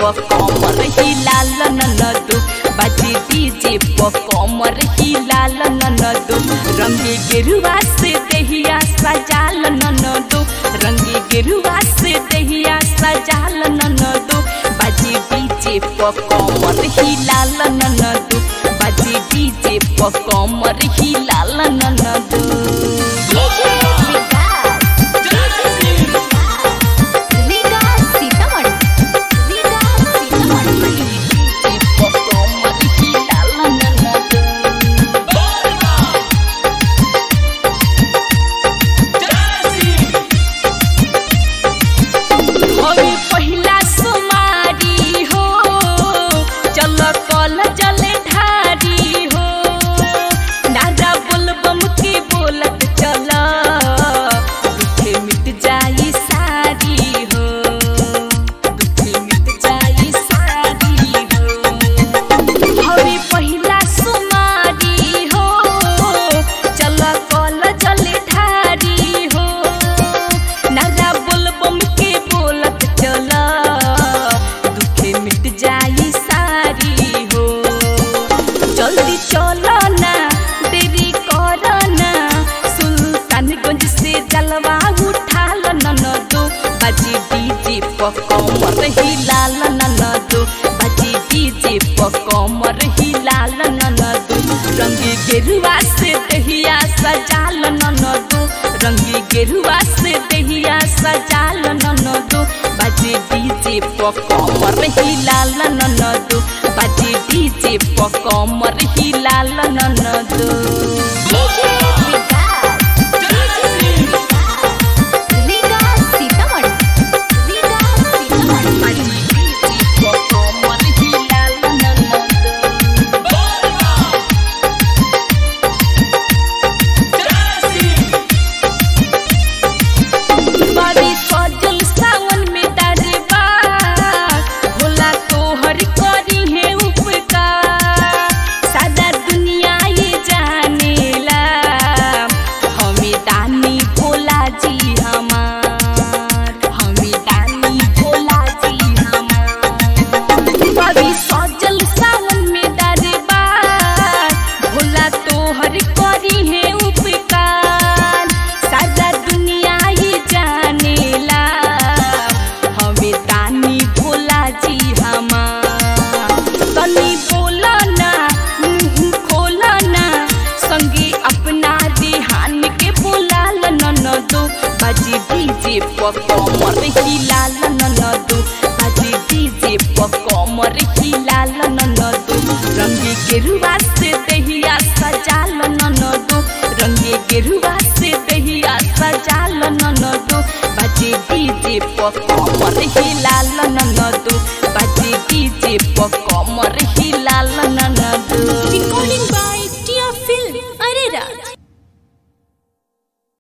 कमर हिलाल ननदो बाजे डीजे कमर हिलाल ननदो रंगे गेरुआ से दहिया सजाल ननदो रंगे गेरुआ से दहिया सजाल ननदो बाजे डीजे कमर हिलाल ननदो बाजे डीजे कमर हिलाल ननदो डीजे विकास विकास सीतामढ़ी विकास सीतामढ़ी हवे पहिला सुमारी हो चल कल जल ढारी हो दादा बोलबम के बोलत चल दुखे मिट जाई सारी हो दुखे मिट जाई सारी हो हवे पहिला सुमारी हो चल कल जल ढारी हो नारा बोलबम के बोलत चल दुखे मिट जाई सारी हो जल्दी चलो ना देरी करो ना सुल्तानगंज से जलवा उठाल ननदो बाजी डीजे पकमर हिलाल ननदो बाजी डीजे पकमर हिलाल ननदो रंगी गेरुआ से दहिया सजाल ननदो रंगी गेरुआ से दहिया सजाल ननदो बाजी डीजे पकमर हिलाल ननदो बाजी डीजे पकमर हिलाल ननदो डीजे विकास विकास सीतामढ़ी विकास सीतामढ़ी बाजी डीजे पकमर हिलाल ननदो बारी सजल सावन में दरबा भोला तोहर करी है उपकार सारा दुनिया ये जानेला हमें दानी भोला जी हमार हमें दानी भोला जी हमार बारी सजल सावन में दरबा भोला तोहर करी है उपकार सारा दुनिया ये जानेला हमें दानी भोला जी हमार तनी बोला ना मुंह खोला ना संगे अपना देहान के बोलाल ननदो बाजी डीजे पकमर हिलाल ननदो बाजी डीजे पकमर हिलाल ननदो रंगी गेरुआ से दहिया सजाल ननदो रंगे गेरुआ से दहिया सजाल ननदो बाजी डीजे पकमर हिलाल ननदो बाजी डीजे पकमर हिलाल ननदो recording by